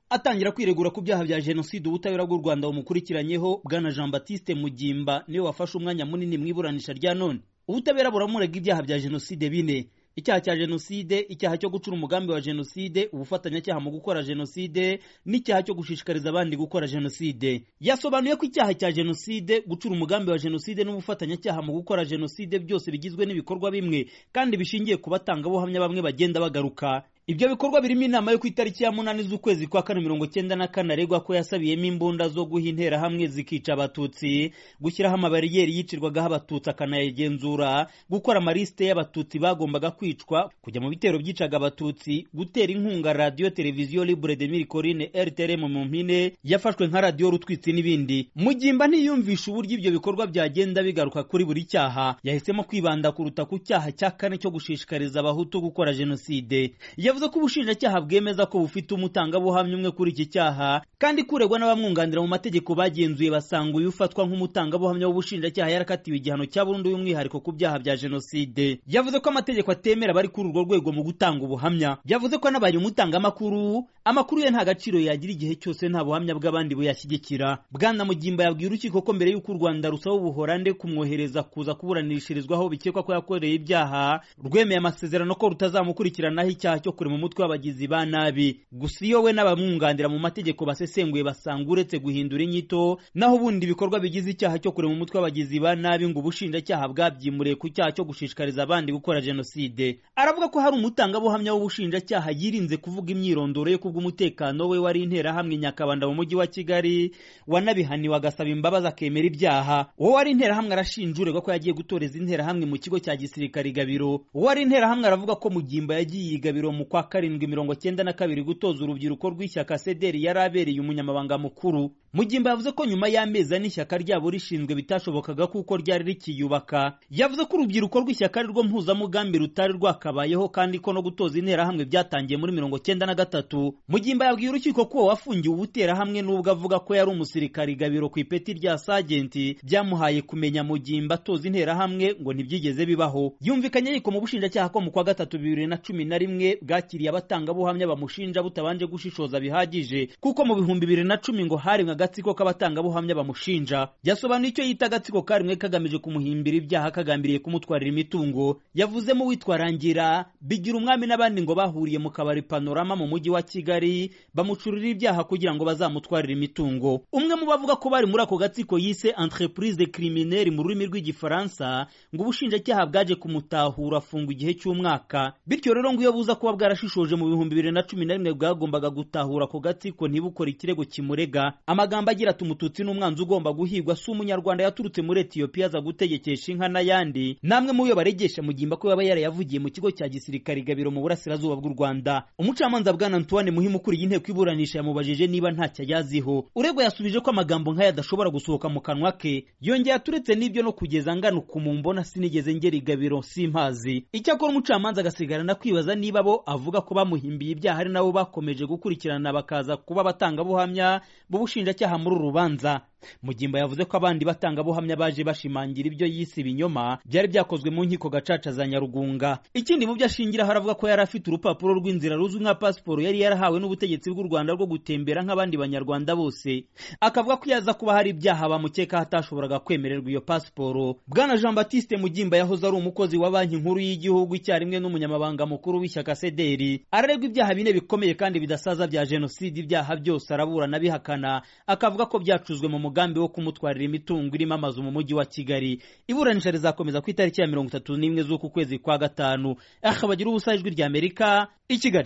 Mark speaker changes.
Speaker 1: atangira kwiregura ku byaha bya jenoside ubutabera bw'u rwanda bumukurikiranyeho bwana jean batiste mugimba niwe wafashe umwanya munini mu iburanisha rya none ubutabera buramurega ibyaha bya jenoside bine icyaha cya jenoside icyaha cyo gucura umugambi wa jenoside ubufatanyacyaha mu gukora jenoside n'icyaha cyo gushishikariza abandi gukora jenoside yasobanuye ko icyaha cya jenoside gucura umugambi wa jenoside n'ubufatanyacyaha mu gukora jenoside byose bigizwe n'ibikorwa bimwe kandi bishingiye ku batangabuhamya bamwe bagenda bagaruka ibyo bikorwa birimo inama yo ku itariki ya munani z'ukwezi kwa kane mirongo cyenda na kane aregwa ko yasabiyemo imbunda zo guha interahamwe zikica abatutsi gushyiraho amabariyeri yicirwagaho abatutsi akanayagenzura gukora amalisite y'abatutsi bagombaga kwicwa kujya mu bitero byicaga abatutsi gutera inkunga radiyo televiziyo libre de miricorine rtrm mu mpine yafashwe nka radiyo rutwitsi n'ibindi mugimba ntiyumvisha uburyo ibyo bikorwa byagenda bigaruka kuri buri cyaha yahisemo kwibanda kuruta ku cyaha cya kane cyo gushishikariza abahutu gukora jenoside yavuze ko ubushinjacyaha bwemeza ko bufite umutangabuhamya umwe kuri iki cyaha kandi kuregwa n'abamwunganira mu mategeko bagenzuye basanga uyu ufatwa nk'umutangabuhamya w'ubushinjacyaha yarakatiwe igihano cya burundu y'umwihariko ku byaha bya jenoside yavuze ko amategeko atemera abari kuri urwo rwego mu gutanga ubuhamya yavuze ko anabaye umutangamakuru amakuru ye nta gaciro yagira igihe cyose nta buhamya bw'abandi buyashyigikira bwana mugimba yabwiye urukiko ko mbere y'uko u rwanda rusaba ubuhorande kumwohereza kuza kuburanishirizwaho bikekwa ko yakoreye ibyaha rwemeye amasezerano ko rutazamukurikiranaho icyaha cyo kurema umutwe w'abagizi ba nabi gusa iyo we n'abamwunganira mu mategeko basesenguye basanga uretse guhindura inyito naho ubundi ibikorwa bigize icyaha cyo kurema umutwe w'abagizi ba nabi ngo ubushinjacyaha bwabyimuriye ku cyaha cyo gushishikariza abandi gukora jenoside aravuga ko hari umutangabuhamya w'ubushinjacyaha yirinze kuvuga imyirondoro ye kubw'umutekano we wari interahamwe nyakabanda mu mujyi wa kigali wanabihaniwe agasaba imbabazi akemera ibyaha uwo wari interahamwe arashinja uregwa ko yagiye gutoreza interahamwe mu kigo cya gisirikare i gabiro uwo wari interahamwe aravuga ko mugimba yagiye i gabiro mu kwa karindwi mirongo cyenda na kabiri gutoza urubyiruko rw'ishyaka sederi yari abereye umunyamabanga mukuru mugimba yavuze ko nyuma y'amezi ane ishyaka ryabo rishinzwe bitashobokaga kuko ryari rikiyubaka yavuze ko urubyiruko rw'ishyaka ari rwo mpuzamugambi rutari rwakabayeho kandi ko no gutoza interahamwe byatangiye muri mirongo cyenda na gatatu mugimba yabwiye urukiko ko wafungiwe ubuterahamwe n'ubwo avuga ko yari umusirikari gabiro ku ipeti rya sajenti byamuhaye kumenya mugimba atoza interahamwe ngo ntibyigeze bibaho yumvikanye yiko mu bushinjacyaha ko mu kwa gatatu bibiri na cumi na rimwe bwakiriye abatangabuhamya bamushinja butabanje gushishoza bihagije kuko mu bihumbi bibiri na cumi ngo harimwe agatsiko k'abatangabuhamya bamushinja yasobanuye icyo yita agatsiko karimwe kagamije kumuhimbira ibyaha kagambiriye kumutwarira imitungo yavuzemo uwitwa rangira bigira umwami n'abandi ngo bahuriye mu kabari panorama mu mujyi wa kigali bamucurira ibyaha kugira ngo bazamutwarire imitungo umwe mu bavuga ko bari muri ako gatsiko yise entreprise criminelle mu rurimi rw'igifaransa ngo ubushinjacyaha bwaje kumutahura afungwa igihe cy'umwaka bityo rero ngo iyo buza kuba bwarashishoje mu bihumbi bibiri na cumi na rimwe bwagombaga gutahura ako gatsiko ntibukore ikirego kimurega amagambo agira ati umututsi n'umwanzi ugomba guhigwa si umunyarwanda yaturutse muri etiyopiya aza gutegekesha inka n'ayandi namwe muyo baregesha mugimba ko yaba yarayavugiye mu kigo cya gisirikare gabiro mu burasirazuba bw'u rwanda umucamanza bwana antoine muhimu ukuriye inteko iburanisha yamubajije niba ntacyo ayaziho uregwa yasubije ko amagambo nk'aya adashobora gusohoka mu kanwa ke yongeye aturetse n'ibyo no kugeza ngana ukuntu mbona sinigeze ngera igabiro simpazi icyakora umucamanza agasigarana kwibaza niba bo avuga ko bamuhimbiye ibyaha ari nabo bakomeje gukurikirana bakaza kuba abatangabuhamya b'ubushinjacyaha muri uru rubanza mugimba yavuze ko abandi batangabuhamya baje bashimangira ibyo yise ibinyoma byari byakozwe mu nkiko gacaca za nyarugunga ikindi mu byo ashingiraho aravuga ko yari afite urupapuro rw'inzira ruzwi nka pasiporo yari yarahawe n'ubutegetsi bw'u rwanda rwo gutembera nk'abandi banyarwanda bose akavuga ko yaza kuba hari ibyaha bamukekaho atashoboraga kwemererwa iyo pasiporo bwana jean batiste mugimba yahoze ari umukozi wa banki nkuru y'igihugu icyarimwe n'umunyamabanga mukuru w'ishyaka sederi araregwa ibyaha bine bikomeye kandi bidasaza bya jenoside ibyaha byose araburana bihakana akavuga ko byacuzwe mu umugambi wo kumutwarira imitungo irimo amazu mu mujyi wa kigali iburanisha rizakomeza ku itariki ya mirongo itatu n'imwe z'uku kwezi kwa gatanu aha bagira ubusa ijwi ry'amerika i kigali